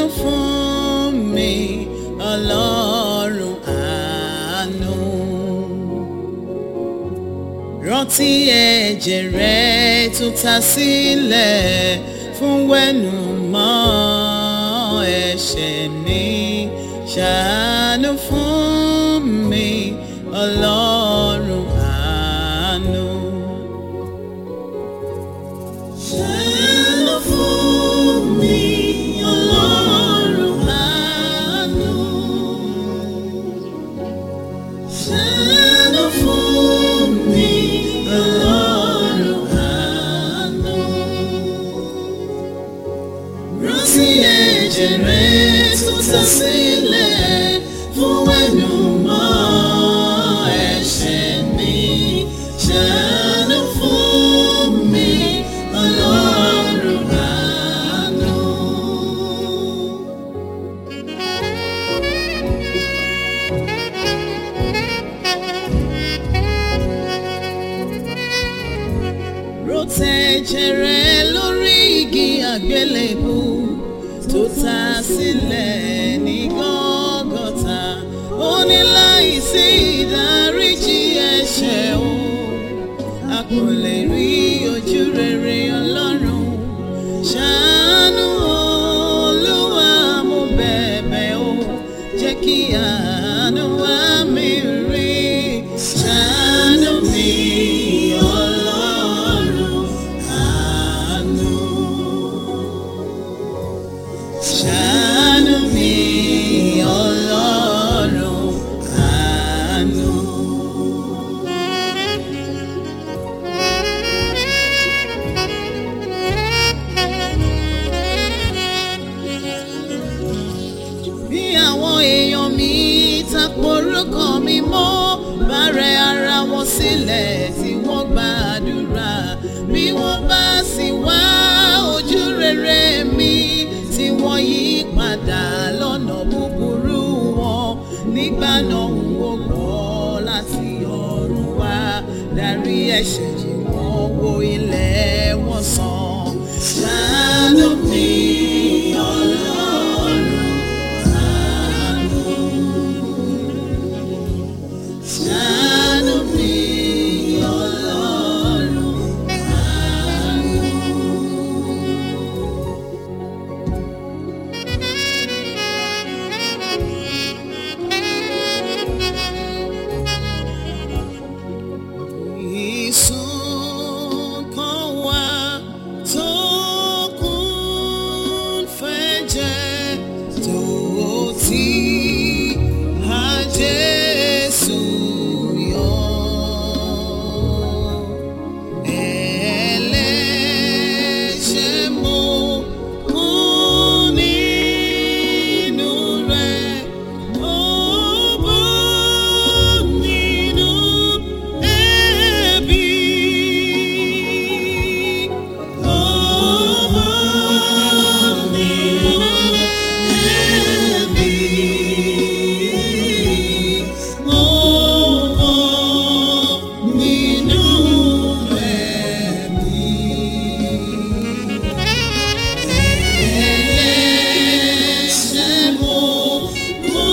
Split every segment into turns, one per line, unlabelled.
ṣàánú fún mi ọlọ́run àánú rántí ẹ̀jẹ̀ rẹ tó ta sílẹ̀ fún wẹ́nu mọ́ ẹ̀ṣẹ̀ mi ṣàánú fún mi ọlọ́run àánú. Ṣàánú fún mi ọlọ́run àánú. Ṣàánú fún mi ọlọ́run àánú. Rántí ẹ̀jẹ̀ rẹ tó ta sílẹ̀ fún ẹnu mọ́ ẹ̀ṣẹ̀ mi. Ṣàánú fún mi ọlọ́run àánú. Rotẹ̀jẹ̀ rẹ lórí igi àgbélébù tó ta sílẹ̀ ní Gọ́gọ́tà. Ó ní láìsí ìdáríjì ẹ̀ṣẹ̀ o, a kò lè rí ojú rere Ọlọ́run. Ṣàánú Olúwa mo bẹ̀bẹ̀ o, jẹ́ kí àánú wá mi rí. Ṣàánú mi Ọlọ́run àánú. Ṣàánú mi Ọlọ́run àánú. bí àwọn èèyàn mi taporúkọ mi mọ́ bárẹ̀ ara wọn sílẹ̀ tí wọ́n gbàdúrà bí wọ́n bá sì wá ojú rere mi tí wọ́n yí padà lọ́nà búburú wọn nígbà náà ń wò gbọ́ láti ọ̀run wá dárí ẹ̀ṣẹ̀ jì wọ́n wo ilẹ̀ wọn sàn ṣàánú mi ọlọ́run. Ṣàánú mi Ọlọ́run àánú. Ìsun kan wà tó kún fẹ́jẹ̀ tó ti há Jésù yọ. Ẹlẹ́ṣẹ̀ mo kú nínú rẹ̀, ó bọ́ nínú ẹ̀bi. Ó bọ́ nínú ẹ̀bi. Ó bọ́ nínú ẹ̀bi. Ẹlẹ́ṣẹ̀ mo kú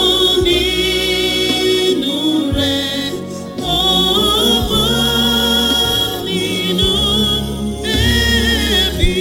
nínú rẹ̀, ó bọ́ nínú ẹ̀bi.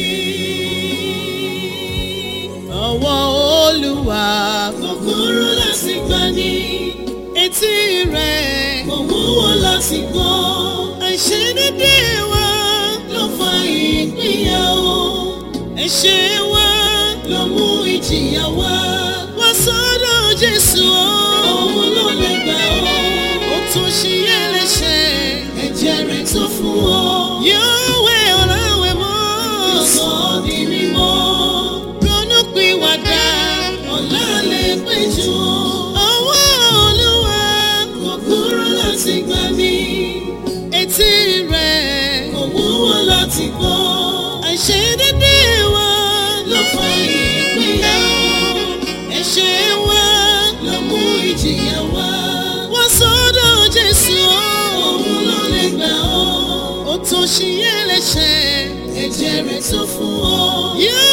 Ọwọ́ Olúwa kò kúrú láti gbani, etí rẹ̀ kò wúwo láti gbọ́. Àìṣedédé wa ló fa ìpínyà o. Ẹ̀ṣẹ̀ wa ló mú ìjìyà wá. Wá sọ́dọ̀ Jésù o. Òun ló lè gbà ọ́. Ó tún ṣí ẹlẹ́ṣẹ̀. Ẹ̀jẹ̀ rẹ̀ tó fún ọ. Yóò wẹ̀ ọ́ láwẹ̀ mọ́. Yóò sọ ọ́ di mímọ́. Ronú pìwàdà. Ọ̀la lè pé jù ọ́. Ọwọ́ Olúwa kò kúrú láti gbà mí. Etí rẹ̀ kò wúwo láti gbọ́. Àìṣedédé wa ló fa ìpínyà o. Ẹ̀ṣẹ̀ wa ló mú ìjìyà wá. Wá sọ́dọ̀ Jésù o. Òun ló lè gbà ọ́. Ó tún ṣí ẹlẹ́ṣẹ̀. Ẹ̀jẹ̀ rẹ̀ tó fún ọ. Yóò